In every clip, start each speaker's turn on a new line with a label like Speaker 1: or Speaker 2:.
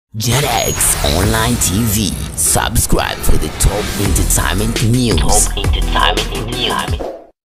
Speaker 1: JetX Online TV. Subscribe for the top entertainment news. Top entertainment news.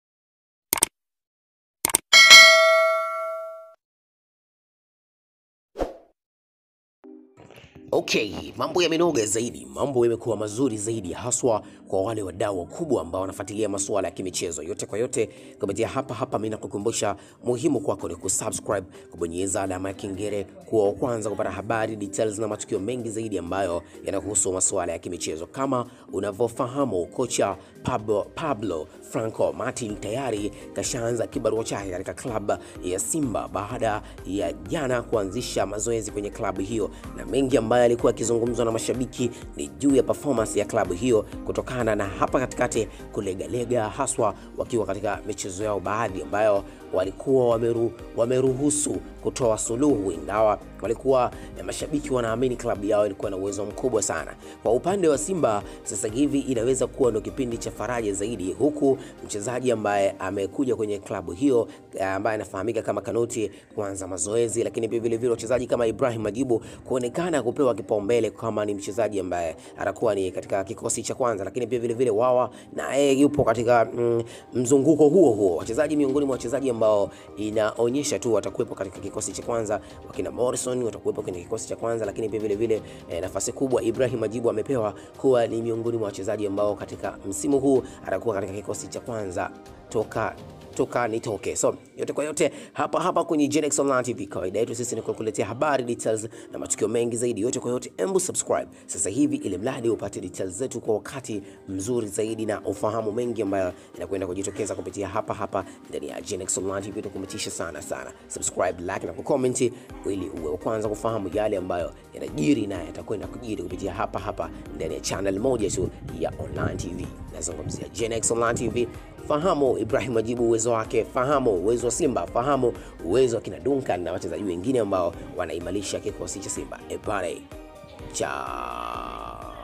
Speaker 1: Okay, mambo yamenoga zaidi, mambo yamekuwa mazuri zaidi, haswa kwa wale wadau wakubwa ambao wanafuatilia masuala ya kimichezo. Yote kwa yote, kupitia hapa hapa, mimi nakukumbusha muhimu kwako ni kusubscribe, kubonyeza alama ya kengele, kuwa wa kwanza kupata habari, details na matukio mengi zaidi ambayo yanahusu masuala ya kimichezo. Kama unavyofahamu, kocha Pablo, Pablo Franco Martin tayari kashaanza kibarua chake katika klabu ya Simba baada ya jana kuanzisha mazoezi kwenye klabu hiyo, na mengi ambayo alikuwa akizungumzwa na mashabiki ni juu ya performance ya klabu hiyo kutokana na hapa katikati kulegalega, haswa wakiwa katika michezo yao baadhi ambayo walikuwa wameru, wameruhusu kutoa suluhu, ingawa walikuwa na mashabiki wanaamini klabu yao ilikuwa na uwezo mkubwa sana. Kwa upande wa Simba sasa hivi inaweza kuwa ndo kipindi cha faraja zaidi, huku mchezaji ambaye amekuja kwenye klabu hiyo ambaye anafahamika kama Kanuti kuanza mazoezi, lakini pia vile vile wachezaji kama Ibrahim Majibu kuonekana kupewa kipaumbele kama ni mchezaji ambaye atakuwa ni katika kikosi cha kwanza, lakini pia vile vile Wawa na yeye yupo katika mm, mzunguko huo huo, wachezaji miongoni mwa wachezaji ambao inaonyesha tu watakuwepo katika kikosi cha kwanza. Wakina Morrison watakuwepo kwenye kikosi cha kwanza, lakini pia vile vile eh, nafasi kubwa Ibrahim Majibu amepewa kuwa ni miongoni mwa wachezaji ambao katika msimu huu atakuwa katika kikosi cha kwanza toka toka nitoke. So yote kwa yote, hapa hapa kwenye Genex Online TV, kawaida yetu sisi ni kukuletea habari details na matukio mengi zaidi. Yote kwa yote, embu subscribe sasa hivi, ili mradi upate details zetu kwa wakati mzuri zaidi na ufahamu mengi ambayo inakwenda kujitokeza kupitia hapa hapa ndani ya Genex Online TV. Tukumetisha sana sana, subscribe, like na kucomment ili uwe wa kwanza kufahamu yale ambayo yanajiri na yatakwenda kujiri kupitia hapa hapa ndani ya channel moja tu ya Online TV. Nazungumzia Genex Online TV. Fahamu Ibrahim Majibu uwezo wake, fahamu uwezo wa Simba, fahamu uwezo wa kina Duncan na wachezaji wengine ambao wanaimarisha kikosi cha Simba. Epale cha